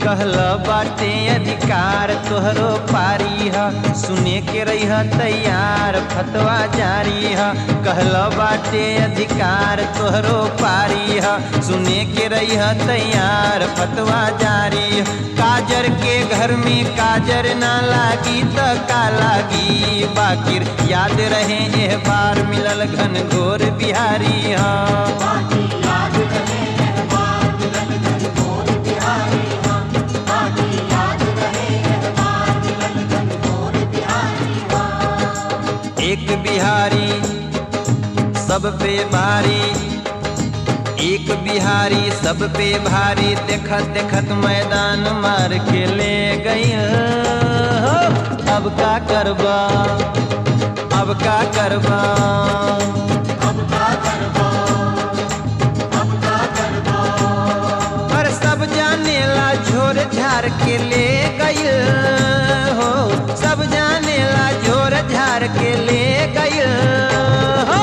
कहल बाटे अधिकार तोहरो पारी ह सुने के रही तैयार फतवा जारी ह कहल बाटे अधिकार तोहरो पारी ह सुने के रही तैयार फतवा जारी ह काजर के घर में काजर ना लागी त का लागी बाकिर याद रहे एह बार मिलल घन घोर बिहारी ह एक बिहारी सब पे भारी एक बिहारी सब पे भारी देखत देखत मैदान मार के ले गई हो। अब का करबा अब का करबा पर सब जाने ला झोर झार के ले गई हो सब जाने ला झोर झार के ले गई हो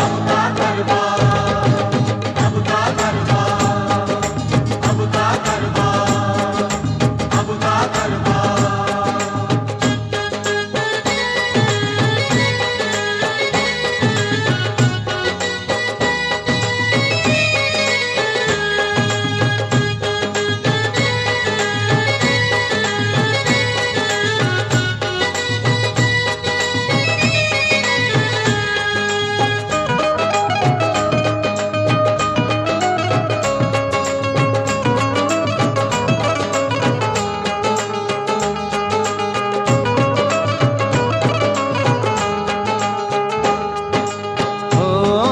हो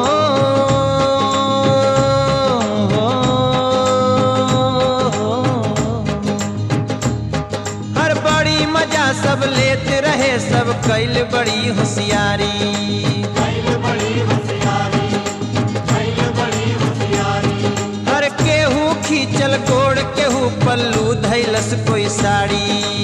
हर बड़ी मजा सब लेते रहे सब कैल बड़ी होशियारी हर केहू खींचल गोड़ केहू पल्लू धैलस कोई साड़ी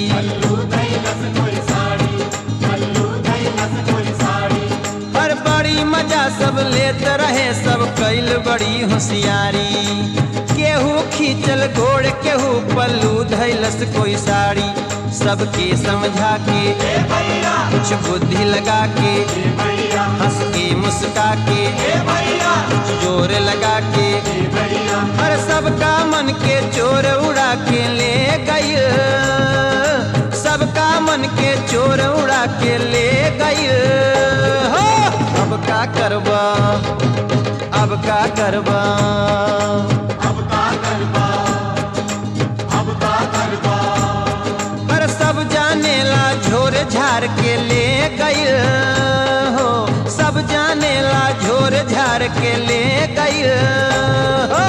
हर बड़ी मजा सब लेत रहे सब कैल बड़ी होशियारी केहू खींचल घोड़ केहू पल्लू धैलस कोई साड़ी सबके समझा के कुछ बुद्धि लगा के हंस के मुस्का के कुछ जोर लगा के हर सबका मन के चोर उड़ा के ले गई सबका मन के चोर उड़ा के ले गई हो अब का करबा अब का करबा पर सब जाने ला झोर झार के ले गई हो सब जाने ला झोर झार के ले गई हो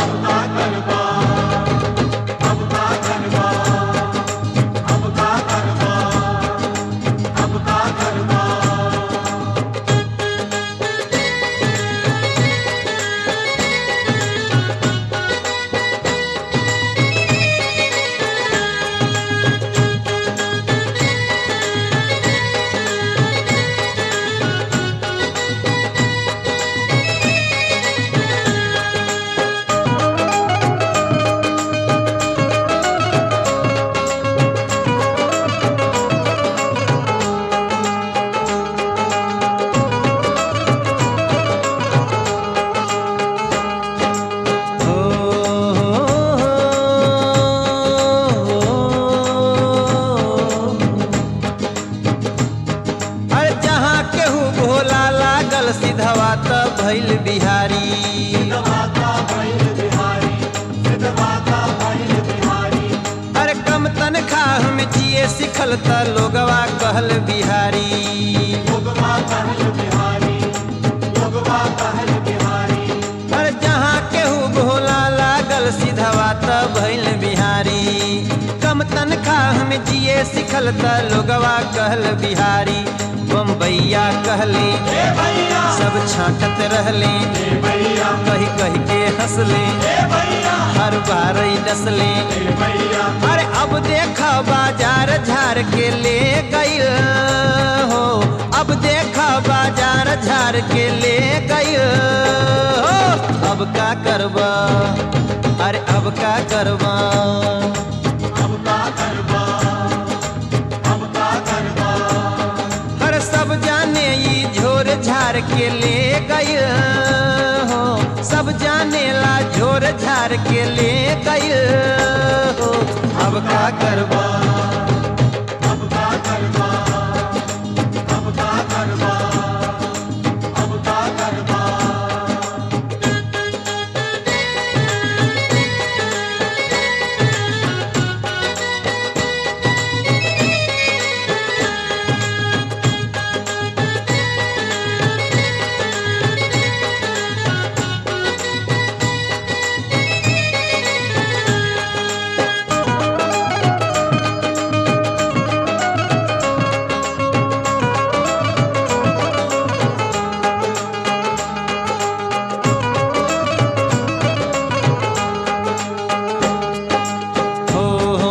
अरे जहाँ केहू भोला लागल सिधवा त भैल बिहारी अरे कम तनख्वाह में जिए सिखल त लोगवा कहल बिहारी अरे जहाँ केहू भोला लागल सिधवा त भैल बिहारी कम तनख्वाह में जिए सिखल त लोगवा कहल बिहारी बम्बैया कहले सब छाटत रहले कही कही के हंसले हर बार डसले अरे अब देख बाजार झार के ले गई हो अब देख बाजार झार के ले गई हो अब का करबा अरे अब का करबा मार के ले गई हो सब जानेला झोर झार के ले गई हो अब का करबा अब का करबा अब का करबा अब का करबा हो हो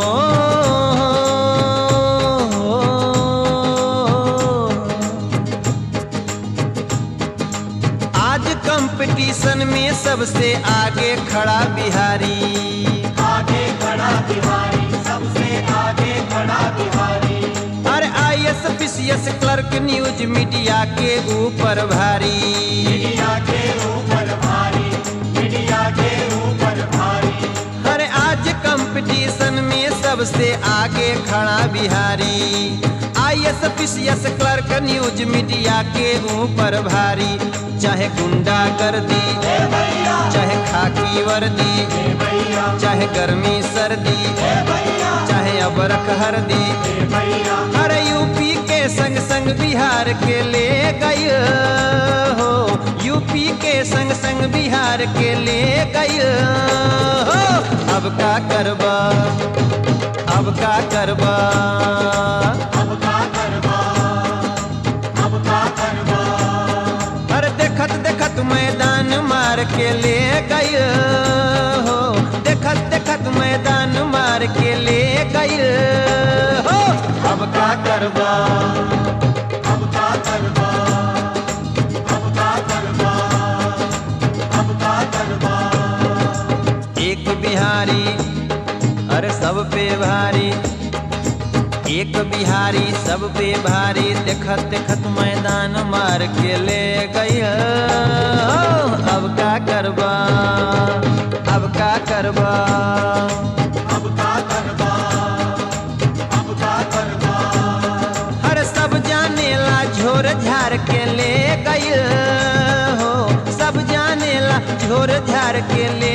आज कंपटीशन में सबसे आगे खड़ा बिहारी आगे खड़ा बिहारी सबसे आगे खड़ा बिहारी अरे I S P C S clerk news media के ऊपर भारी मीडिया के ऊपर भारी मीडिया के ऊपर भारी अरे आज कंपटीशन में सबसे आगे खड़ा Bihari I S P C S clerk news media के ऊपर भारी चाहे गुंडा गर्दी ए भैया चाहे खाकी वर्दी ए भैया चाहे गर्मी सर्दी ए भैया चाहे अबरख हरदी ए भैया अरे यूपी के संग संग बिहार के ले गई हो यूपी के संग संग बिहार के ले गई हो अब का करबा अब का करबा अब का करबा अब का करबा अरे देखत देखत मैदान मार के ले गई हो देखत देखत मैदान मार के ले गई हो अब का करबा अब का करबा अब का करबा अब का करबा एक बिहारी अरे सब पे भारी एक बिहारी सब पे भारी देखत देखत मैदान मार के ले गई अब का करबा अब का करबा अब का करबा अब का करबा हर सब जानेला झोर झार के ले गई हो सब जानेला झोर झार के ले